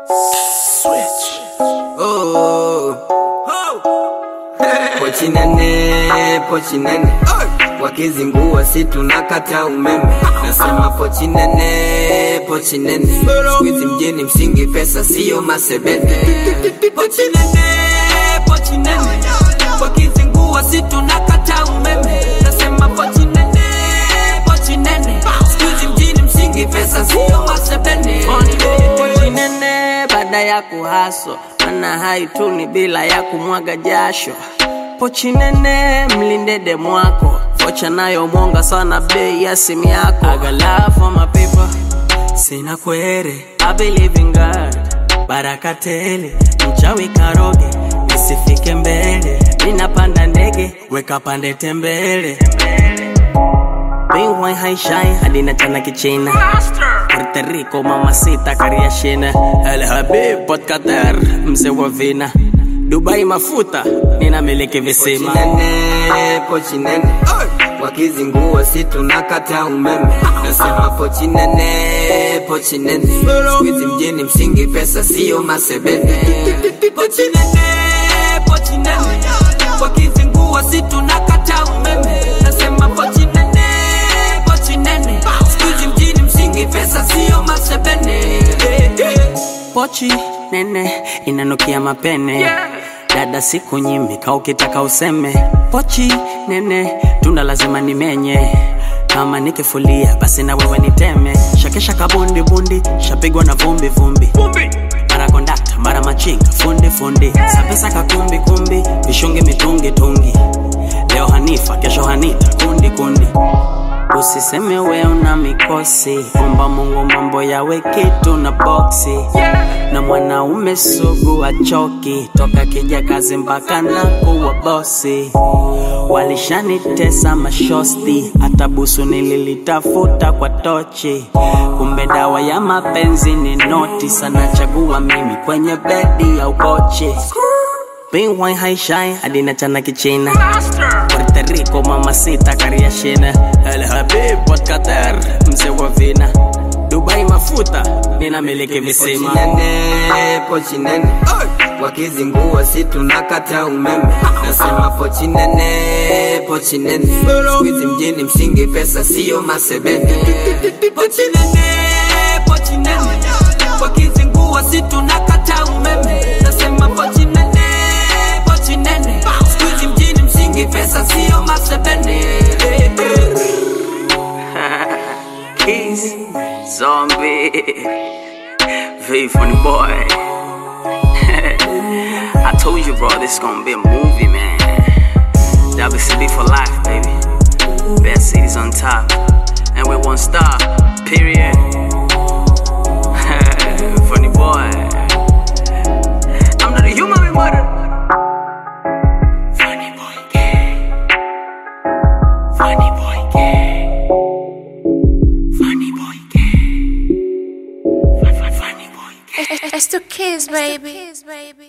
Switch. Oh. Pochi nene, pochi nene. Wakizingua si tunakata umeme. Nasema pochi nene, pochi nene. Squeeze mjini msingi pesa sio masebete. Pochi nene, pochi nene. Wakizingua si tunakata umeme. Nasema pochi nene, pochi nene. Squeeze mjini msingi pesa sio masebete. Pochi nene baada ya kuhaso mana haituni bila ya kumwaga jasho pochi nene mlinde demu wako vocha nayo mwonga sana bei ya simu yako I got love for my people sina kwere I believe in God baraka tele mchawi karoge nisifike mbele ninapanda ndege weka pande tembele Bingwai haishai hadi na chana kichina Puerto Rico mamacita kariashina El Habib Port Qatar mzee wa vina Dubai mafuta ninamiliki visima nene, pochi nene wakizingua si tunakata umeme nasema pochi nene pochi nene squeeze mjini msingi pesa sio masebete pochi nene pochi nene wakizingua si tunakata umeme nasema pochi nene pochi nene squeeze mjini msingi pesa sio masebene pochi nene inanukia mapene dada siku nyimika ukitaka useme pochi nene tunda lazima nimenye kama nikifulia basi na wewe niteme shakesha kabundi bundi shapigwa na vumbi vumbi mara kondakta mara machinga fundi fundi sapesa kakumbi kumbi vishungi mitungi tungi leo hanifa kesho hanita kundi kundi Usiseme we una mikosi, omba Mungu mambo yawe kitu na boksi. Na mwanaume sugu achoki, toka kija kazi mpaka na kuwa bosi. Walishanitesa mashosti, hata busu nililitafuta kwa tochi. Kumbe dawa ya mapenzi ni noti, sana chagua mimi kwenye bedi au kochi. Bingwai haishai hadi na chana kichina Puerto Rico mamacita kariashina El Habib Port Qatar mzee wa vina Dubai mafuta ninamiliki visima pochi nene, pochi nene wakizingua si tunakata umeme nasema pochi nene pochi nene squeeze mjini msingi pesa sio masebete pochi nene pochi nene wakizingua si tunakata umeme nasema pochi nene pochi nene squeeze mjini msingi pesa sio masebene Keys, zombie, very funny boy. I told you, bro, this is gonna be a movie, man. WCB for life, baby. Best cities on top, and with one star, period. funny boy. I'm not a human, we murder. Funny boy, gay. Funny boy, gay. Funny boy, gay. Funny boy, gay. It's to kiss, baby.